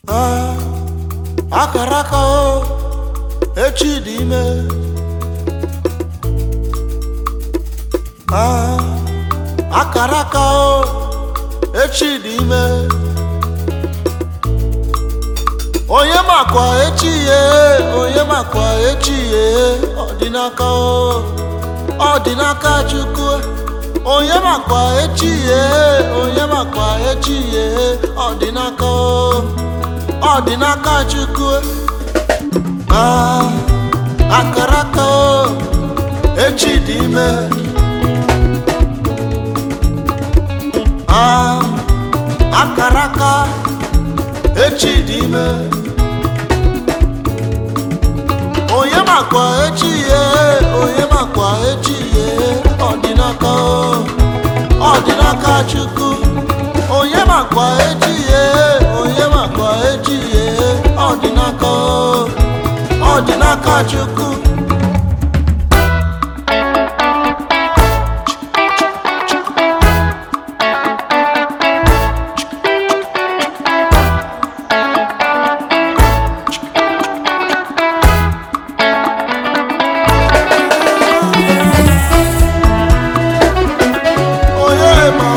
Ah, akara aka o echi dị ime Ah, akara aka o echi dị ime onye makwa echi ye onye makwa echi ye ọ dị n'aka o ọ dị n'aka chukwu onye makwa echi ye onye makwa echi ye ọ dị n'aka o ọ dị n'aka chukwu Ah, akara aka o echi dị ime Ah, akara aka echi dị ime onye makwa echi ye onye makwa echi ye ọ dị n'aka o ọ dị n'aka chukwu onye makwa echi ye onye makwa echi ye ọ dị n'aka o ọ dị n'aka chukwu onye ma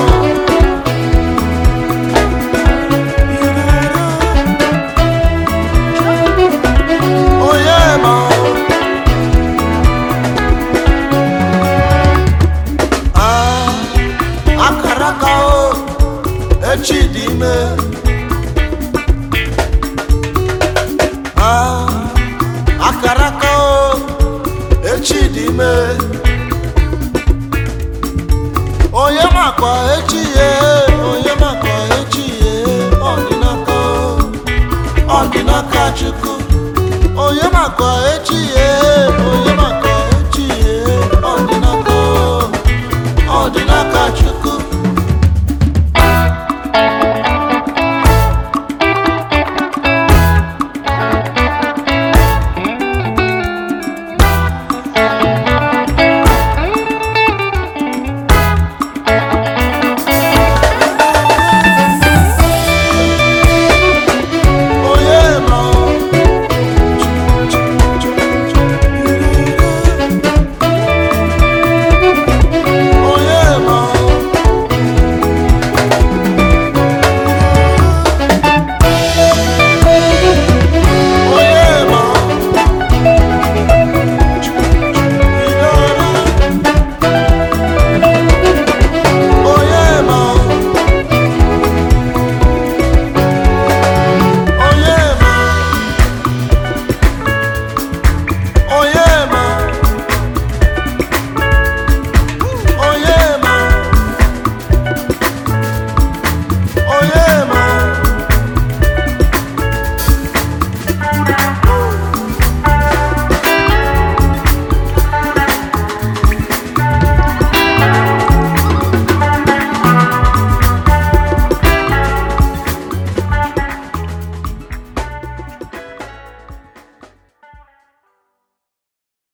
onye ma Ah, akara aka o echi dị ime Ah, akara aka o echi dị ime onye makwa echi ye onye makwa echi ye ọ dị n'aka ọ dị n'aka chukwu onye makwa echi ye